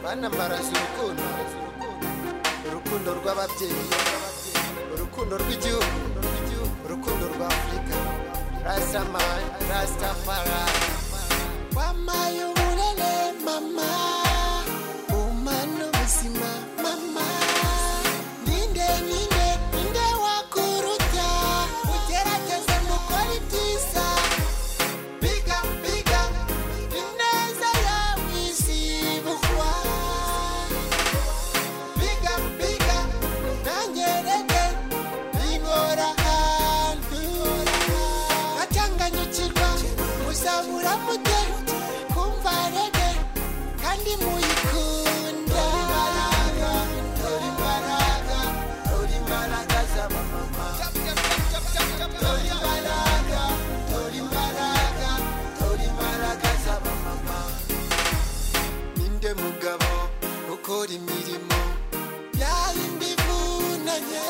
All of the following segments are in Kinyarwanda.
bana mbaraza urukundo urukundo rw'ababyeyi urukundo rw'igihugu urukundo rwa afurika rasamani rasitafara wamaye uburere mama umana ubuzima mama ninde ninde ninde wakuruta ugerageze mukore ibyiza biga biga ineza yawe izibukwa biga biga nangerere bingora hantu atanganyukirwa muzabura mute kumva rege kandi muyikunda Dore imbaraga, dore imbaraga z'abamama. Dore imbaraga, dore imbaraga, dore imbaraga z'abamama. ninde mugabo ukora imirimo yayindi ivunanye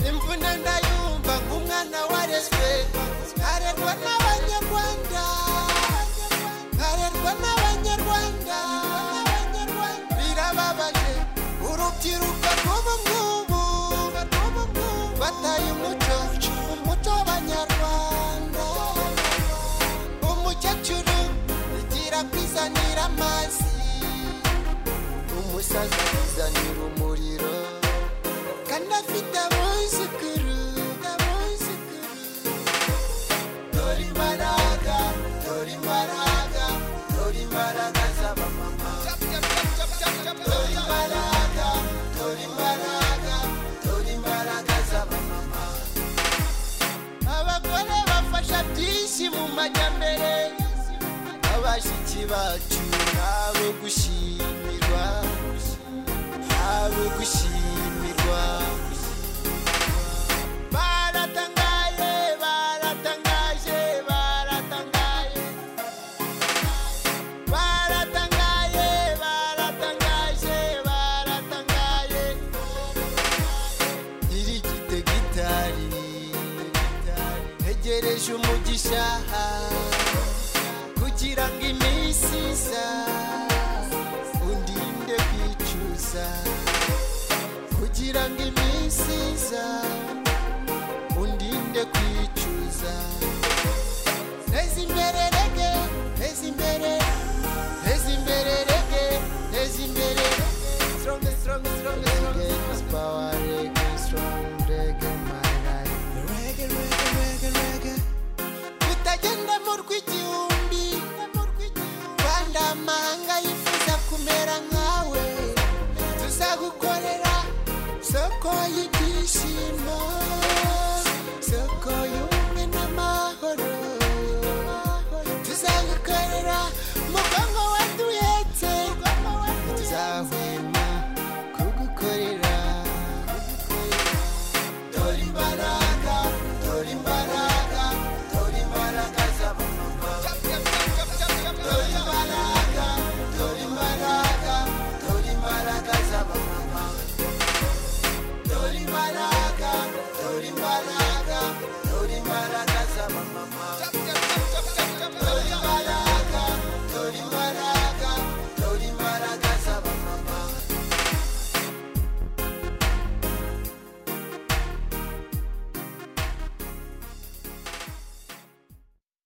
imvune ndayumva nk'umwana warezwe nkarerwa n'abanyarwanda nkarerwa n'abanyarwanda birababaje urubyiruko rw'ubu ngubu bataye umuco umuco w'abanyarwanda umukecuru igira kwizanira amazi umusaza kwizanira umuriro kandi afite abuzukuru dore imbaraga dore imbaraga dore imbaraga z'abamama dore imbaraga dore imbaraga dore imbaraga z'abamama abagore bafasha byinshi mu majyambere abashiki bacu nabo gushimirwa nabo gushimirwa baratangaye baratangaje baratangaye baratangaye baratangaje baratangaye iri gitegitari ntegereje umugisha kugira ngo iminsi iza undinde kwicuza kugira ngo iminsi iza